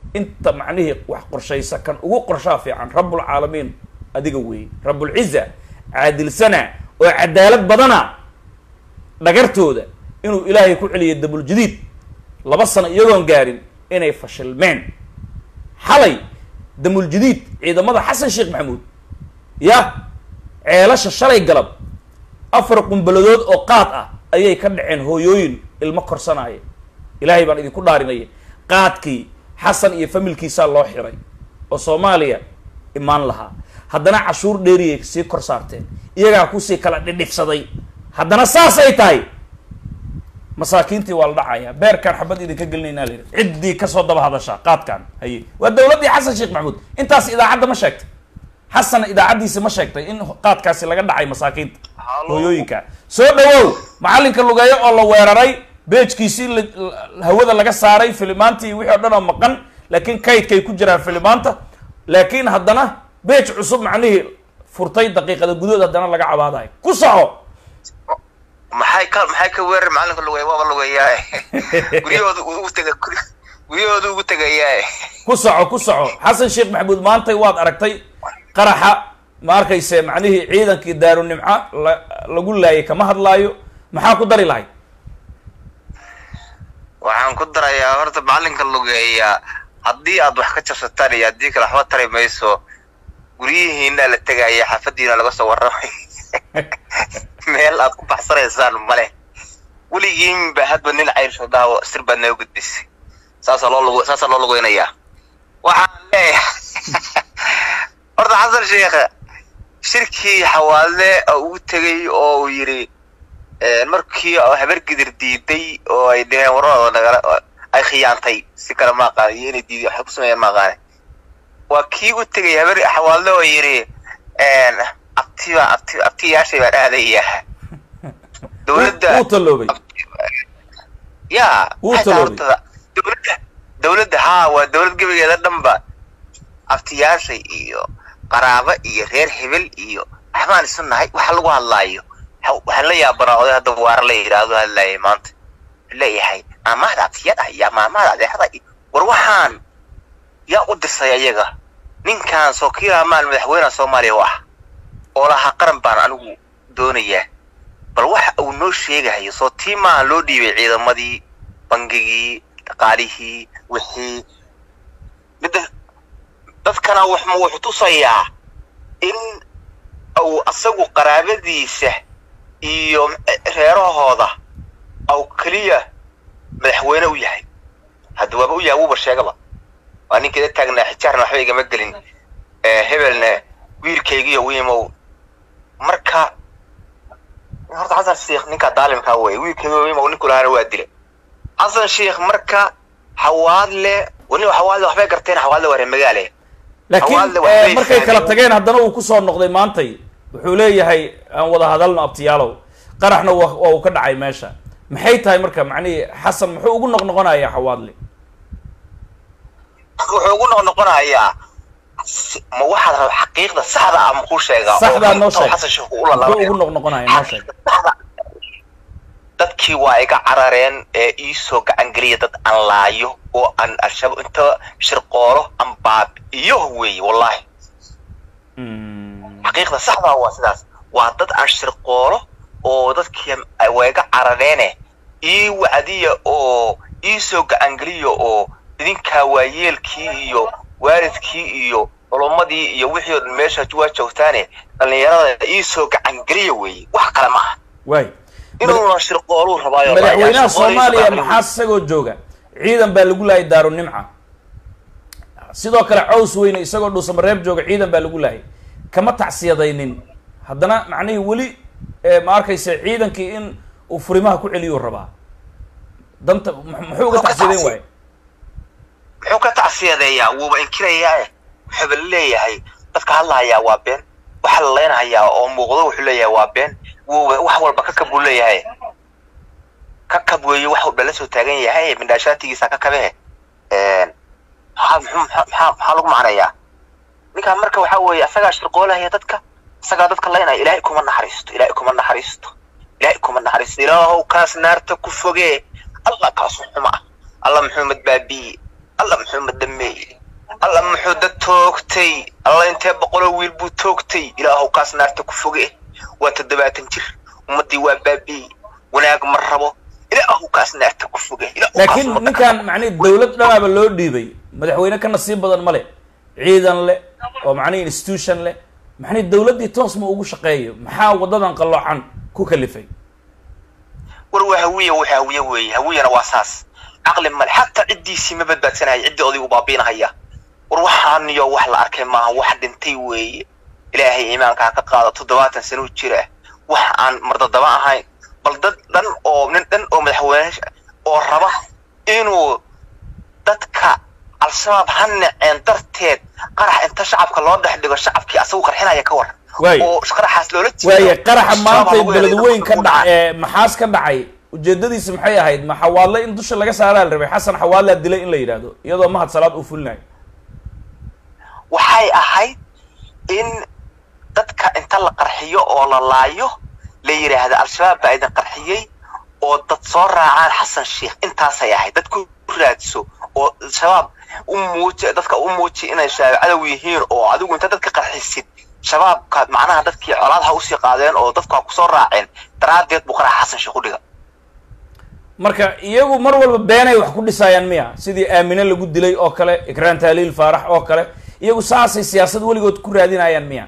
inta macnihii wax qorshaysa kan ugu qorshaa fiican rabbulcaalamiin adiga weeye rabbulciza caadilsana oo cadaalad badana dhagartooda inuu ilaahay ku celiyay dabuljadiid laba sano iyagoon gaarin inay fashilmeen xalay damuljadiid ciidamada xasan sheekh maxamuud ya ceelasha shalay galab afar qumbaladood oo qaad ah ayay ka dhaceen hooyooyin ilmo korsanaya ilaahay baan idinku dhaarinaya qaadkii xasan iyo familkiisaa loo xiray oo soomaaliya imaan lahaa haddana cashuur dheeriyay sii kor saarteen iyagaa kusii kala dhidhifsaday haddana saasay tahay masaakiintii waa la dhacayaa beerkaan xabad idinka gelinaynaa la yidhi ciddii kasoo daba hadashaa qaadkan haye waa dawladdii xasan sheekh maxamuud intaas idaacadda ma sheegtay xasan idaacaddiisi ma sheegtay in qaadkaasi laga dhacay masaakiinta hooyooyinka soo dhawow macallinka lugeeyo oo la weeraray beejkiisii la- la- hawada laga saaray filimaantii wixii o dhan oo maqan laakiin kaydkay ku jiraan filimaanta laakiin haddana beej cusub macnihii furtay daqiiqada gudood haddana laga cabaadayo ku soco maxay ka maxay ka weerar macalinka lugeeya waaba lugeeyaa guryahooda ugu tega guryahooda ugu tegayaa ku soco ku soco xasan sheekh maxamuud maantay waad aragtay qaraxa ma arkayse macnihii ciidankii daarunimco la lagu laayay kama hadlaayo maxaa ku dari lahay waxaan ku darayaa horta macalinka lugeeya haddii aad wax ka jabsataan iyo haddii kale waxba tari mayso guryihiina la tegaya xaafadiina laga soo warramay meel aad ku baxsanaysaan male weligiinba hadba nin cayrsho daawo sir baad naga gudbisay saasaa loo lug saasaa loo lugeynayaa waxaan leeyahay horta xasan sheekh shirkii xawaale oo ugu tegay oo uu yidhi markii oo habar gidir diiday oo ay dheheen wararooda nagala ay khiyaantay si kale ma aqaan iyo inay diiday waxay ku sameeyeen ma aqaane waa kii u tegay habar xawaalle oo yidhi abtiba abti abtiyaashay baan aadaya dowladda wuu talloobay ya Wuu maxay tahay talooday. horta dowladda dowladda haa waa dowlad gebigeeda dhanba abtiyaashay iyo qaraabo iyo reer hebel iyo waxbaan isu nahay waxa lagu hadlaayo waxa- waxaan la yaabanaa oday hadda waara la yidhaahdo hadlaayay maanta wuxuu leeyahay maamahda abtiyada iyo maamahda adeexada iyo war waxaan yaa u disay ayaga ninkan soo kiilaa maal madaxweynaha soomaaliya u ah oo lahaa qaran baan anigu doonayaa bal waxa uu noo sheegahayo soo tii maaha loo dhiibay ciidamadii bangigii dhaqaalihii wixii midda dadkana waxma wuxuu tusayaa in uu asagu qaraabadiisa iyo reerahooda au keliya madaxweyne u yahay hadda waaba u yahay wuuba sheegaba waa ninkeeda taagnaa xijaarna waxba igama gelin Eh, hebelna wiilkaygiyo wiimow marka horta xasan sheekh ninka daalimkaa wey wiilkaygiyo wiimow ninku lahaana waa dila xasan sheekh marka xawaadle wani xawaadle waxbay garteen xawaadle waa reer magaale laakiin Hawaadle wax eh, bay markay kala fahmeen. tageen haddana uu kusoo noqday maantay wuxuu leeyahay aan wada hadalno abtiyaalow qaraxna waa waa uu ka dhacay meesha maxay tahay marka macnihii xasan muxuu ugu noqnoqonayaa xawaadle wuxuu ugu noqnoqonayaa si- ma waxaad raba xaqiiqda saxda ah makuu sheegaa saxdaa noo oo sheeg xasan sheekh uu muxuu ugu lalabaya noqnoqonaya noo sheeg saxda dadkii waa iga carareen ee iisoo gacan geliya dad aan laayo oo aan al-shabaab inta shirqoolo aan baabi'iyo weeye wallahi Mm. xaqiiqda saxdaa waa sidaas waa dad aan shirqoolo oo dadkii waa iga carareene ii wacdiya oo iisoo gacangeliya oo idinkaa waayeelkii iyo waalidkii iyo culumadii iyo wixii oo dhan meesha waa joogtaane dhallinyarada iisoo gacangeliya weeye wax kale ma aha waay inuuna shirqooluu rabaayo madaxweynaha soomaaliya maxaa isagoo jooga ciidan baa lagu laayay daarunimca sidoo kale caws weyne isagoo dhuusamareeb jooga ciidan baa lagu laayay kama tacsiyadaynin haddana macnihii weli eh, ma arkaysa ciidankii in uu furimaha ku celiyuu rabaa danta mu- muxuu uga Muxuu ka tacsiyadayn tacsi- waaye muxuu ka tacsiyadeeyaa wuuba inkirayaa wuxuuba leeyahay dadka hadlahayaa waa been waxa la leynahayaa oo muuqdo wuxuu leeyahay waa been wuuba wax walba kakab buu leeyahay kakab weeye wax walba la soo taagan yahay mindhaashaatigiisa kakabehe maxaa muxuu maxaa maxaa maxaa lagu macnayaa ninkaan marka waxaa weeye asagaa shirqoolahaya dadka asagaa dadka leynaya ilaahay kuma naxariisto ilaahay kuma naxariisto ilaahay kuma naxariisto ilaahow kaas naarta ku fogee allah kaas xuma ah allah muxuu madbaabiye allah muxuu madame toogtay alla muxuu dad toogtay alla intee boqoloo wiil buu toogtay ilaahow kaas naarta ku foge waa toddobaatan jir ummaddii waa baabi'ey wanaag ma rabo ilaahow kaas naarta ku foge ilaahow kaas laakiin waddanka- ninkan macnihi dawlad dhanaaba loo dhiibay madaxweyne ka nasiib badan ma le ciidan leh oo macnihi institution leh macnihi dawladdii toos ma ugu shaqeeyo maxaa waddadan qalloocan ku kalifay war waa hawiye waxa hawiye weeye hawiyana waa saas caqli male xataa ciddiisii ma badbaadsanaya ciddii odaygu baabiinahaya war waxaaniyo wax la arkay maaha wax dhintay weeye ilaahay iimaankaa ka qaado toddobaatan sano jira wax aan mardadaba ahayn bal dad dhan oo nin dhan oo madaxweyne oo raba inuu dadka al-shabaab ha naceen darteed qarax inta shacabka loo dhex dhigo shacabkii asagu qarxinaya ka war Waayo. oo qaraxaas loola jeedo waaye qaraxa shabaab maanta lagu yeelay beledweyn ka dadku dhac dhacay. ee maxaas ka dhacay ujeedadiisa maxay ahayd ma xawaadle in dusha laga saaraa la rabay xasan xawaadlaa dilay in la yidhaahdo iyadoo mahad salaad uu fulinayo waxay ahayd in dadka inta la qarxiyo oo la laayo la yidhaahdo al-shabaab baa idin qarxiyey oo dad soo raacaan xasan sheikh intaasay ahayd dad ku raadso oo shabaab u muuji dadka u muuji inay shabaab cadow yihiin oo adigu inta dadka qarxisid shabaabka macnaha dadkii colaadha usii qaadeen oo dadku ha kusoo raaceen daraaddeed buu qaraxa xasan sheikh u dhiga marka iyagu mar walba beenay wax ku dhisayaan miya sidii aamine lagu dilay oo kale ikraan taaliil faarax oo kale iyagu saasay siyaasad weligood ku raadinayaan miya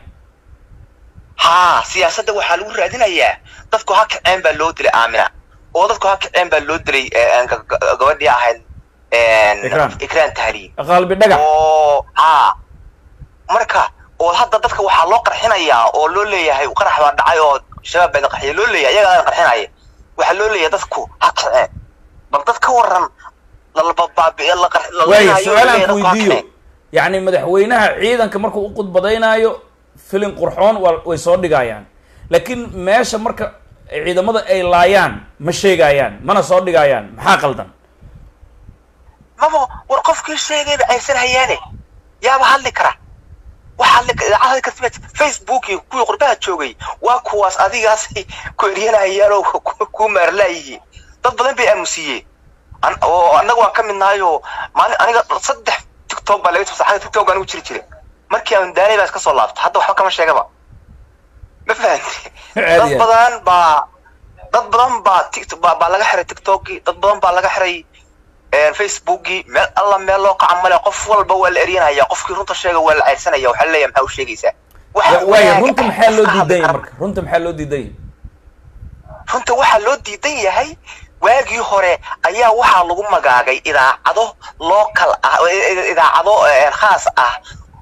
haa siyaasadda waxaa lagu raadinayaa dadku ha kaceen baa loo dilay aamina oo dadku ha kaceen baa loo dilay eh, ga- ga- gabadhii ahayd Ikraan. ikraan tahliil qalbi dhagax oo haa marka oo hadda dadka waxaa loo qarxinayaa oo loo leeyahay qarax baa dhacay oo shabaab baa idin qarxiya loo leeyahay iyagaa qarxinaya waxaa loo leeyahay dadku ha kaceen bal dad ka waran lalababaabi'e la qar- la waayo leenayo, su-aal aan leeyahay ku dadku ha weydiiyo kaceen. yacni madaxweynaha ciidanka markuu u khudbadaynaayo filin qurxoon waa way soo dhigayaan laakiin meesha marka ciidamada ay laayaan ma sheegayaan mana soo dhigayaan maxaa qaldan maba war qofkii sheegayba aysan hayaane yaaba hadli kara waxa hadli ka- idaacad hadli karta facebook iyo kuwii qurbaha joogay waa kuwaas adigaas ku eryanayaan oo ku- ku maarlaayihiin dad badan bay aamusiyeen An- oo annaga waan ka mid nahay oo maalin aniga saddex tiktok baa laga soo saxay tiktok anigu jiri jiray markii aan daanay baa iska soo laabta hadda waxba kama sheegaba ma fahanti Caadi dad ah. badan baa dad badan baa tiktok baa baa laga xiray tiktokii dad badan baa laga xiray een, facebookii meel alla meel loo qaca male qof walba waa la eryanaya qofkii runta sheega waa la ceyrsanaya waxaa la leeyahay maxaa u sheegaysaa Waxa Wa- waayo wanaag runta ah, maxaa loo iska hadli diidan yahay kara. marka runta maxaa loo diidan yahay runta waxaa loo diidan yahay waagii hore ayaa waxaa lagu magaagay idaacado local ah idaacado eh, khaas ah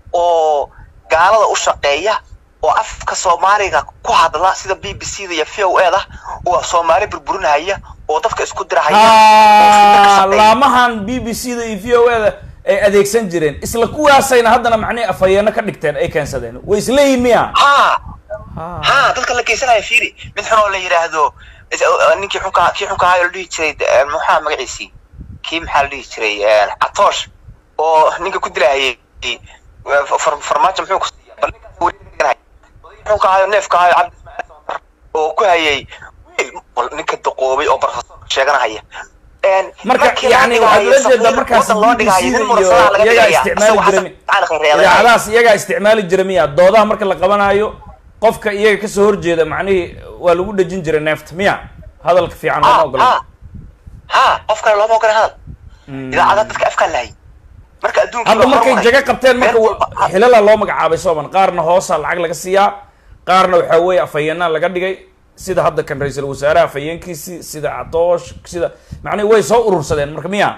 oo gaalada u shaqeeya oo afka soomaaliga ku hadla sida b b c da iyo v o e da oo soomaali burburinaya oo dadka isku dirahaya oo isku dadka ha shaqeeya. laamahan b b c da iyo v o e da ay adeegsan jireen isla kuwaasayna haddana macnihi afhayeeno ka dhigteen ay keensadeen way isleeyihin miya haa Ha. haa dadka la geysanaya fiiri mid xun oo la yidhaahdo is- uh, ninkii xunka kii xunka ahaa oo la dhihi jiray eh, maxaa magaciisii kii maxaa la dhihi jiray eh, catoosh oo ninka ku dilahayay eh, far- farmaajo muxuu ku siiya bal ninkaas wareeganahay. xunka ahaa oo neefka ahaa oo cabdi ismaaciil oo ku hayay wiil bal ninka doqoobay oo barfasoorka sheeganahaya Een, marka markii laga yani dhigayo waxaad ula jeedaa safiir markaas waddan loo b b dhigayo, c nin da murasadaha laga iyo iyagaa dhigaya, isticmaali isagoo jira xasan tacaali khayreedahay. idaacadahaas iyagaa isticmaali jira miya doodaha marka la qabanayo qofka iyaga kasoo horjeeda macnihii waa lagu dhejin jiray neefta miya hadalka fiican lama ha ogola ha ha qof kale looma ogola hadal idaacada dadka afkaan lahay marka adduunka hadda markay jaga qabteen marka wa- xilala loo magacaabay sooman qaarna hoosa lacag laga siiyaa qaarna waxaa weeye afhayeenaa laga dhigay sida hadda kan ra-iisul wasaaraha afhayeenkiisii sida cadoosh sida macnihi way soo urursadeen marka miya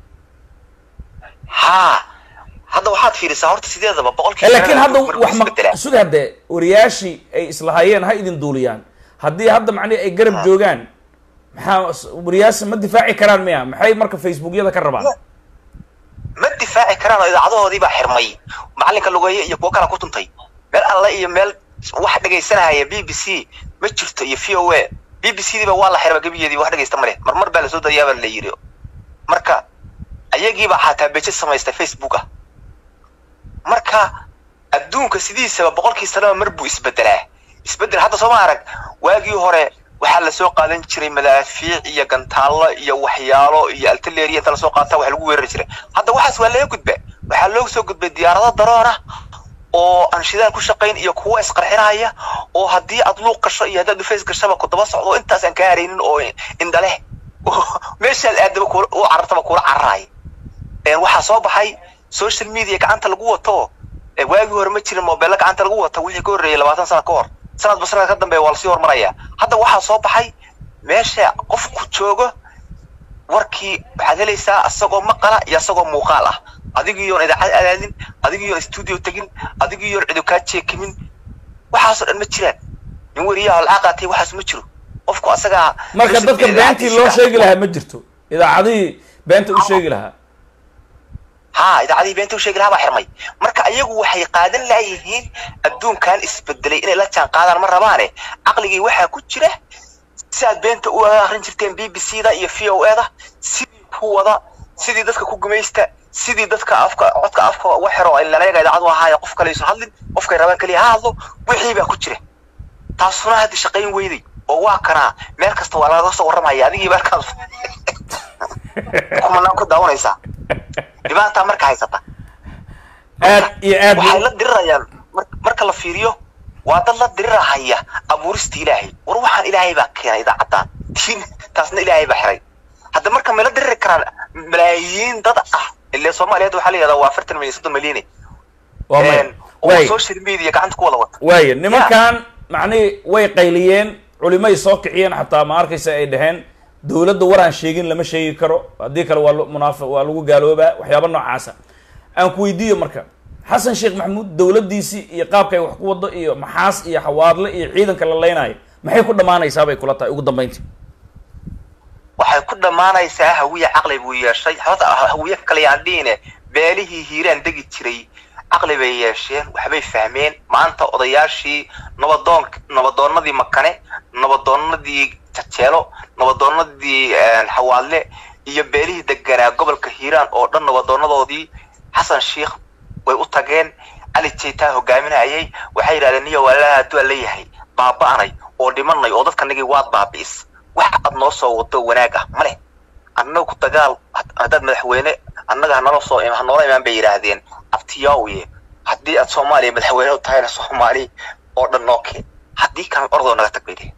ha hadda waxaad fiirisaa horta sideedaba Eh, boqolkiiba laakiin hadda markuu wax ma isbedelaa. suga hadde wariyaashii ay islahayeen ha idin duuliyaan haddii hadda macnihi ay garab joogaan maxaa s- wariyaasha ma difaaci karaan miya maxay marka facebookyada ka rabaan ma difaaci karaan oo idaacadahoodii baa xirmay macalinka lugeeye iyo kuwo kala ku tuntay meel alle iyo meel wax dhegaysanahaya b b c ma jirto iyo v o a b b c diiba waa la xirma gebigeedii wax dhegaysta male marmar baa lasoo dayaabaa la yiri marka ayagiibaa xataa beje samaystay facebook ah marka adduunka sidiisaba boqolkii sanaba mar buu isbedelaa isbedel hadda sooma arag waagii hore waxaa lasoo qaadan jiray madaafiic iyo gantaallo iyo waxyaalo iyo altaleeriya inta lasoo qaata wax lagu weerari jiray hadda waxaas waa laga gudba waxaa loogu soo gudbay diyaarado daroon ah oo aan shidaal ku shaqayn iyo kuwa isqarxinaya oo haddii aad luuq gasho iyo haddaad dhufays gashaba ku daba socdo intaas aan kaa haraynin oo indhaleh meeshaad aadaba kula u carartaba kula cararaaya waxaa soo baxay social media gacanta lagu wato waagii hore ma jirin mobeello gacanta lagu wato wixii ka horreeyay labaatan sana ka hor sanadba sanad ka dambeeya waa lasii hormaraya hadda waxaa soo baxay meesha qofku joogo warkii waxaad helaysaa asagoo maqala iyo asagoo muuqaal ah adigiiyoon idaacad aadaadin adigiiyoon studio tegin adigiiyoon cidu kaa jeekimin waxaasoo dhan ma jiraan nin weriyaha lacag qaatay waxaas ma jiro qofku asagaa marka dadka beentii loo sheegi lahaa ma jirto idaacadihii beenta u sheegi lahaa ha idaacadihii beenta u sheegi lahaa baa xirmay marka ayagu waxay qaadan laayihiin adduunkan isbedelay inay la jaan qaadaan ma rabaane caqligii waxaa ku jira si aad beenta u akrin jirteen b b c da iyo v o e da sidii ku wada sidii dadka ku gumaysta sidii dadka afka codka afka uga xiro ilanayaga idaacad u ahaayo qof kale aysan hadlin qofkay rabaan keliya ha hadlo wixii baa ku jira taasuna hadda shaqayn weyday oo waa kanaa meel kasta waa lagaga soo warramaya adigii markaad kumanaan ku daawanaysaa dhibaataa marka haysata aad iyo aad waxay la dirirayaan marka la fiiriyo waa dad la dirirahaya abuurista ilaahay war waxaan ilaahay baa keenay idaacaddan diin taasna ilaahay baa xiray hadda marka may la diriri karaan malaayiin dad ah ile soomaaliyeed waxaa la yihahdaa waa afartan milyan soddon milyan waa maya oo waay social media gacanta ku wada wata waaya nimankan macnihii way qayliyeen culimay soo kiciyeen xataa ma arkaysa ay dhaheen dowladda war aan sheegin lama sheegi karo haddii kale waa lu- munaafi waa lagu gaaloobaa waxyaaba noocaasa aan ku weydiiyo marka xasan sheekh maxamuud dowladdiisii iyo qaabka ay wax ku wado iyo maxaas iyo xawaadle iyo ciidanka la leynayo maxay ku dhammaanaysaa bay kula tahay ugu dambayntii waxay ku dhammaanaysaa hawiye caqli buu yeeshay hota hawiye kale yaan dhihine beelihii hiiraan degi jiray caqli bay yeesheen waxbay fahmeen maanta odayaashii nabadoon nabadoonnadii makane nabadoonnadii jajeelo nabadoonnadii xawaadle iyo beelihii deganaa gobolka hiiraan oo dhan nabadoonadoodii xasan sheikh way u tageen cali jaytaa hogaaminayay waxay yidhahdeen niyo walaalaha hadduu aan leeyahay baaba'anay oo dhimanay oo dadkanagii waad baabi'is wax aad noo soo wado wanaag ah ma leh annagu dagaal haddaad madaxweyne annaga hanala soo hanoola imaan bay yidhaahdeen abtiyaawiye haddii aad soomaaliya madaxweyne u tahayna soomaali oo dhan noo keen haddii kalena ordoo naga tag bay dhehen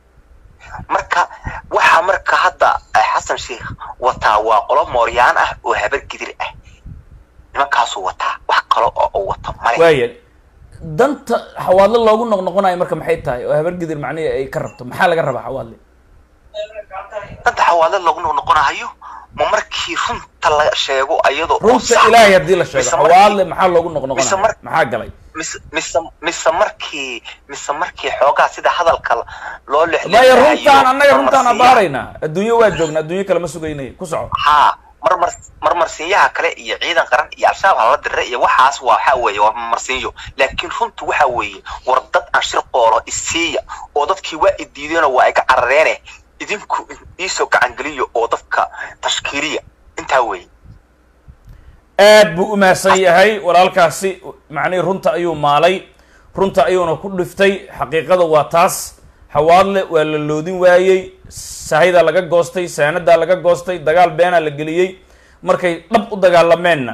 marka waxa marka hadda xasan sheikh wataa waa qolo mooryaan ah oo habar gidir ah nimankaasuu wataa wax kale oo uu wato male waaya danta xawaadle loogu noqnoqonayo marka maxay tahay oo habargidir macnihii ay ka rabto maxaa laga rabaa xawaadle danta xawaadle loogu noqnoqonahayo ma markii runta la sheego ayadoo oo runta sax ilaahay haddii la sheego mise markii- xawaadle maxaa loogu mise noqnoqonaya mar- maxaa galay mise mise mise markii mise markii xoogaa sida hadalka loo maya lexleexayo runtaan annaga runtaan marmarsiiyaha- abaaraynaa adduunyo waa joognaa adduunyo kale ma sugaynay ku soco haa marmar marmarsiinyaha kale iyo ciidan qaran iyo al-shabaab hala dire iyo waxaas waa waxaa weeye waa marmarsiinyo laakiin runtu waxa weeye war dad aan shir qoolo isiiya oo dadkii waa idiideenoo waa iga carareene idinku iisoo gacangeliyo oo dadka tashkiiliya intaa weeye aad buu u mahadsan yahay walaalkaasi macnihii runta ayuu maalay runta ayuuna ku dhiftay xaqiiqada waa taas xawaadle waa la loodin waayey sahidaa laga goostay saanadaa laga goostay dagaal beenaa la geliyey markay dhab u dagaalameenna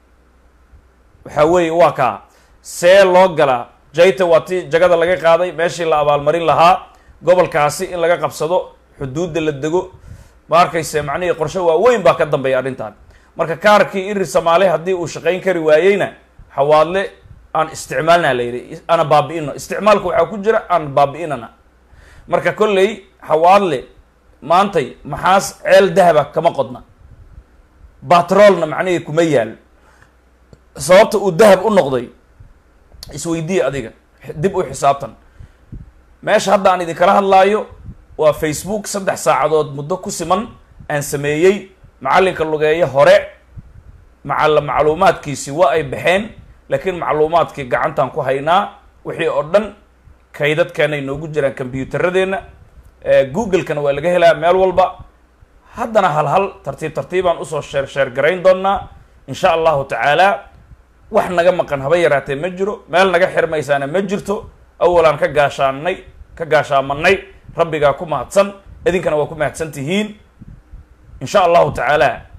waxaa weeye waa kaa see loo galaa jayta waa tii jagada laga qaaday meeshii la abaalmarin lahaa gobolkaasi in laga qabsado xuduudda la dego ma arkayse macnihii qorshe waaweyn baa ka dambeeya arrintan marka kaarkii iri soomaali haddii uu shaqayn kari waayeyna xawaadle aan isticmaalna la yidhi ana baabi'ino isticmaalka waxaa ku jira aan baabi'inana marka kolley xawaadle maantay maxaas ceel dahaba kama qodna batroolna macnihii kuma yaal sababta uu dahab u noqday isweydiiya adiga dib u xisaabtan meesha hadda aan idinkala hadlaayo waa facebook saddex saacadood muddo ku siman aan sameeyey macallinka lugeeyo hore macalla macluumaadkiisi waa ay baxeen laakiin macluumaadkii gacantaan ku haynaa wixii oo dhan kaydadkeenay noogu jiraan combyuutaradeenna google-kana waa laga helaa meel walba haddana hal hal tartiib tartiibaan usoo sheer sheer garayn doonaa insha allahu tacaala wax naga maqan haba yaraatee ma jiro meel naga xirmaysaana ma jirto awalaan ka gaashaanay ka gaashaamanay rabbigaa ku mahadsan idinkana waa ku mahadsan tihiin insha allahu tacaala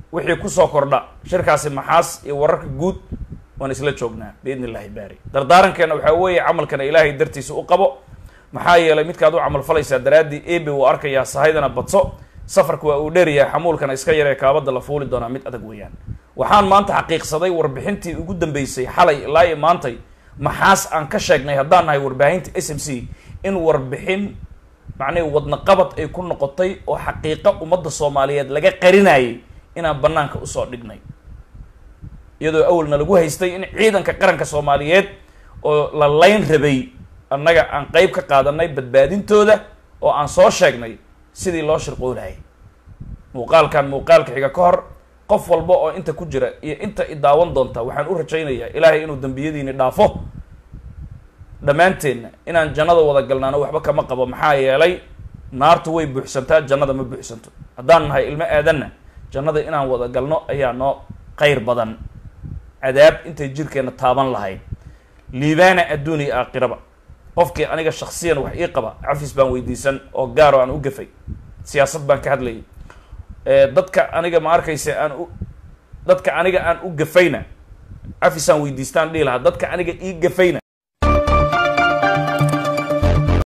wixii kusoo kordha shirkaasi maxaas iyo wararka guud waan isla joognaa biidni illahi baari dardaarankeena waxaa weeye camalkana ilaahay dartiisa u qabo maxaa yeelay midkaad u camal falaysaa daraaddii ebe wuu arkayaa sahaydana badso safarka waa uu dheeryahay xamuulkana iska yaree kaabada la fuuli doonaa mid adag weeyaan waxaan maanta xaqiiqsaday warbixintii ugu dambeysay xalay ilaa iyo maantay maxaas aan ka sheegnay haddaan nahay warbaahinta s m c in warbixin macnihi wadna qabad ay ku noqotay oo xaqiiqo ummadda soomaaliyeed laga qarinayay inaan banaanka usoo dhignay iyadoo awalna lagu haystay in ciidanka qaranka soomaaliyeed oo la layn rabay annaga aan qeyb ka qaadanay badbaadintooda oo aan soo sheegnay sidii loo shirqoolahayay muuqaalkan muuqaalka xiga ka hor qof walba oo inta ku jira iyo inta i daawan doonta waxaan u rajaynayaa ilaahay inuu dambiyadiini dhaafo dhammaanteenna inaan jannada wada galnaano waxba kama qabo maxaa yeelay naartu way buuxsantaa jannada ma buuxsanto haddaan nahay ilmo aadanna jannada inaan wada galno ayaa noo qayr badan cadaab intay jirkeenna taaban lahayd liibaana adduun iyo aakhiraba qofkii aniga shaksiyan wax ii qaba cafis baan weydiisan oo gaaro aan u gafay siyaasad baan ka hadlayay dadka aniga ma arkaysa aan u dadka aniga aan u gafayna cafisaan weydiistaan dhihi lahaa dadka aniga ii gafayna